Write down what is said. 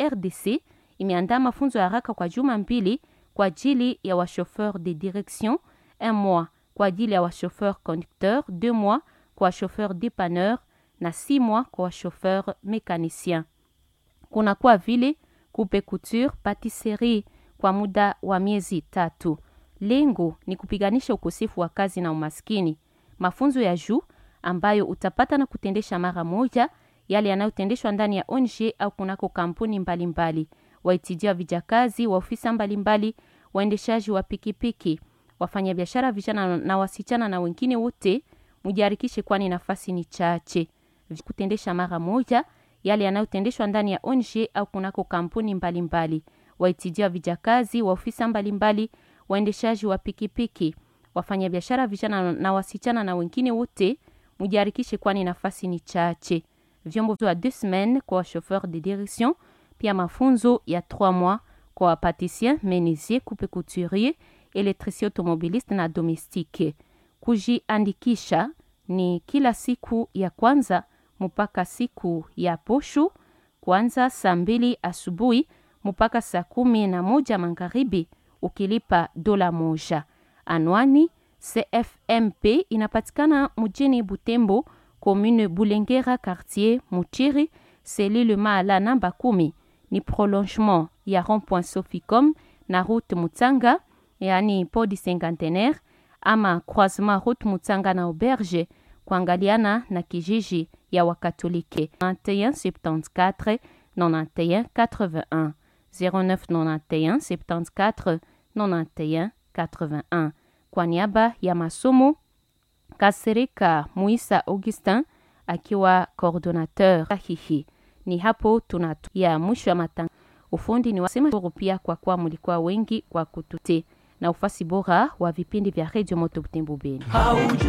RDC imeandaa mafunzo ya haraka kwa juma mbili kwa ajili ya wachauffeur de direction, un mois kwa ajili ya wachauffeur conducteur, deux mois kwa wachauffeur dépanneur na six mois kwa wachauffeur mécanicien. Kunakuwa vile coupe couture, patisserie kwa muda wa miezi tatu. Lengo ni kupiganisha ukosefu wa kazi na umaskini. Mafunzo ya juu ambayo utapata na kutendesha mara moja yale yanayotendeshwa ndani ya ONG au kunako kampuni mbalimbali, waitidia vijakazi wa ofisa mbalimbali, waendeshaji wa pikipiki, wafanyabiashara vijana na wasichana na wengine wote, mujiharikishe, kwani nafasi ni chache. Kutendesha mara moja yale yanayotendeshwa ndani ya ONG au kunako kampuni mbalimbali, waitidia vijakazi wa ofisa mbalimbali, waendeshaji wa pikipiki, wafanyabiashara vijana na wasichana na wengine wote, mujiharikishe, kwani nafasi ni chache vyombo vya deux semaines kwa chauffeur de direction, pia mafunzo ya 3 mois kwa wapatisien, menisier, coupe couturier, électricien automobiliste na domestique. Kujiandikisha ni kila siku ya kwanza mpaka siku ya posho, kwanza saa mbili asubuhi mpaka saa kumi na moja magharibi, ukilipa dola moja. Anwani CFMP inapatikana mjini Butembo commune Bulengera quartier Muchiri selile Maala namba kumi ni prolongement ya rond-point Soficom na route Mutsanga yani podi cinquantenaire ama croisement route Mutsanga na auberge kuangaliana na kijiji ya Wakatolike 9174 91 81 0991 74 91 81 kwa niaba ya masomo Kasereka Muisa Augustin akiwa coordinateur sahihi. Ni hapo tuna ya mwisho ya matangazo. Ufundi ni wasema pia kwa kuwa mlikuwa wengi kwa kutute na ufasi bora wa vipindi vya Radio Moto Butembo Beni.